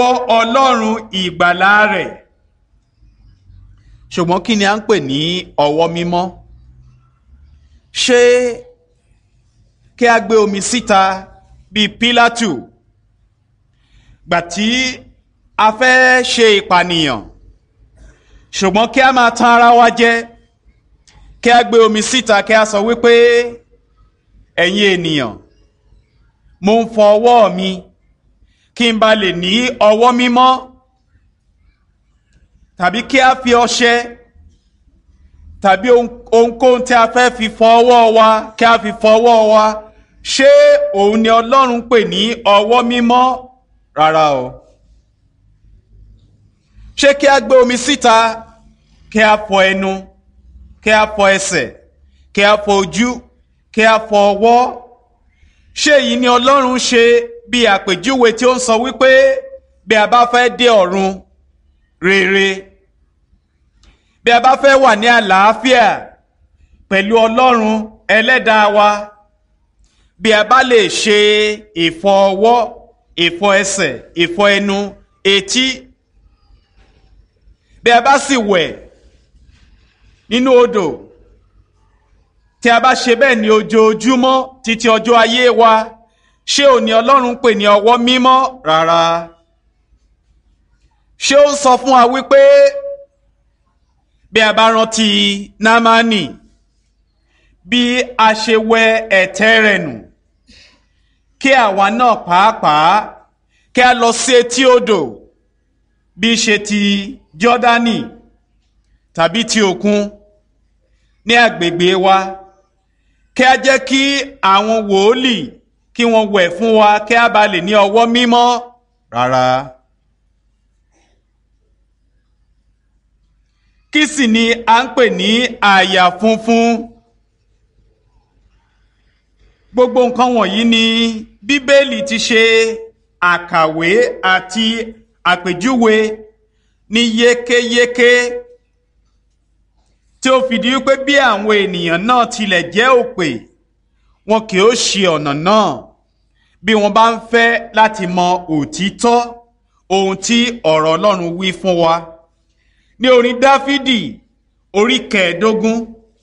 ọlọ́run ìgbàlà rẹ̀ ṣùgbọ́n kí ni à ń pè ní ọwọ́ mímọ́ ṣé kí a gbé omi síta bíi pílátù gbà tí a fẹ́ ṣe ìpànìyàn ṣùgbọ́n kí a máa tan ara wa jẹ kí a gbé omi síta kí a sọ wípé ẹ̀yin ènìyàn mo ń fọ ọwọ́ mi kí n ba lè ní ọwọ́ mímọ́ tàbí kí a fi ọṣẹ tàbí ohunkóhun tí a fẹ́ fi fọ ọwọ́ wa kí a fi fọ ọwọ́ wa ṣé òun ni Ọlọ́run pè ní ọwọ́ mímọ́ rárá o ṣé kí a gbé omi síta kí a fọ ẹnu kí a fọ ẹsẹ̀ kí a fọ ojú kí a fọ ọwọ́ ṣé èyí ni Ọlọ́run ṣe bí àpèjúwe tí ó ń sọ wípé bí a bá fẹ́ dé ọ̀run rere bí a bá fẹ́ wà ní àlàáfíà pẹ̀lú Ọlọ́run ẹlẹ́dàá wa bí a bá lè ṣe ìfọ ọwọ́ ìfọ ẹsẹ̀ ìfọ ẹnu etí bí a bá sì wẹ̀ nínú odò tí a bá ṣe bẹ́ẹ̀ ní ojoojúmọ́ títí ọjọ́ ayé wa ṣé òní Ọlọ́run pè ní ọwọ́ mímọ́ rárá ṣé ó ń sọ fún wa wípé bí a bá rántí námánì bí a ṣe wẹ ẹ̀tẹ́ rẹ̀ nù kí àwa náà pàápàá kí a lọ sí etí odò bí ṣe ti Jọ́dánì tàbí ti òkun ní agbègbè wa kí a jẹ́ kí àwọn wòólì kí wọ́n wẹ̀ fún wa kí a bá lè ní ọwọ́ mímọ́ rárá. kí sì ni a ń pè ní àyà funfun gbogbo nǹkan wọ̀nyí ni bíbélì ti ṣe àkàwé àti àpèjúwe ní yékéyéké tí ó fìdí wípé bí àwọn ènìyàn náà tilẹ̀ jẹ́ òpè wọn kì ó ṣe ọ̀nà náà bí wọ́n bá ń fẹ́ láti mọ òtítọ́ ohun tí ọ̀rọ̀ Ọlọ́run wí fún wa ní orin Dáfídì orí kẹẹ̀ẹ́dógún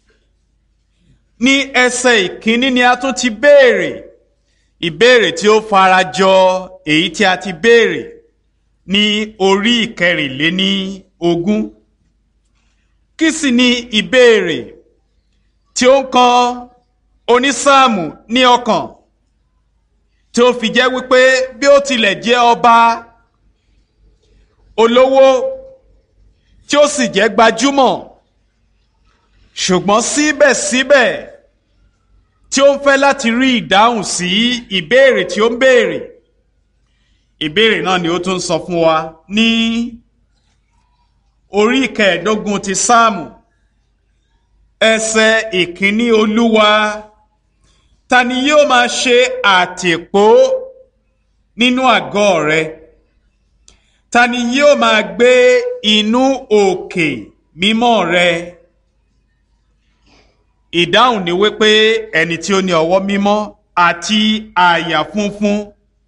ní ẹsẹ̀ ìkíní ni a tún ti béèrè ìbéèrè tí ó farajọ èyí tí a ti béèrè ní orí ìkẹrìnléní ogún kí sì ni ìbéèrè tí ó ń kan onísáàmù ní ọkàn tí ó fi jẹ́ wípé bí ó tilẹ̀ jẹ́ ọba olówó tí ó sì jẹ́ gbajúmọ̀ ṣùgbọ́n síbẹ̀síbẹ̀ tí ó ń fẹ́ láti rí ìdáhùn sí ìbéèrè tí ó ń béèrè ìbéèrè náà ni ó tún sọ fún wa ní orí kẹẹ̀ẹ́dógún ti sáàmù ẹsẹ̀ ìkíní olúwa ta ni yóò máa ṣe àtìpó nínú àgọ́ rẹ ta ni yóò máa gbé inú òkè mímọ́ rẹ ìdáhùn ni wípé ẹni tí ó ní ọwọ́ mímọ́ àti àyà funfun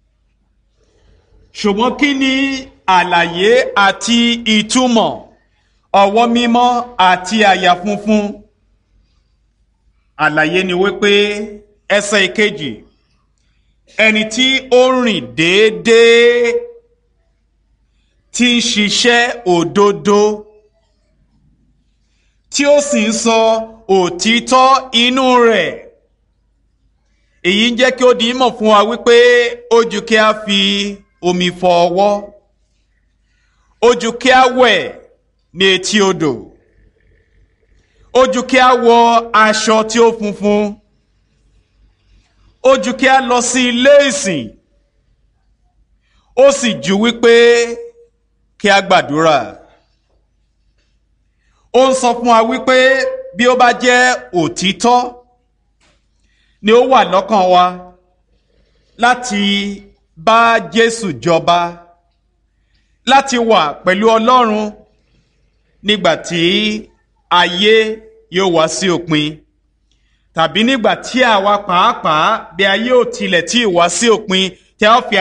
ṣùgbọ́n kí ni àlàyé àti ìtumọ̀ ọwọ́ mímọ́ àti àyà funfun àlàyé ni wípé ẹsẹ̀ ìkejì ẹni tí ó rìn déédéé tí ń ṣiṣẹ́ òdodo tí ó sì ń sọ òtítọ́ inú rẹ̀ èyí ń jẹ́ kí ó di mọ̀ fún wa wípé ó ju kí a fi omi fọ ọwọ́ ó ju kí a wẹ̀ ní etí odò ó ju kí a wọ aṣọ tí ó funfun ó ju kí a lọ sí ilé ìsìn ó sì ju wípé kí a gbàdúrà ó ń sọ fún wa wípé bí ó bá jẹ́ òtítọ́ ni ó wà lọ́kàn wa láti bá Jésù jọba láti wà pẹ̀lú Ọlọ́run nígbà tí ayé yóò wá sí òpin tàbí nígbà tí àwa pàápàá bí ayé ò tilẹ̀ tí ì wá sí òpin tí a ó fi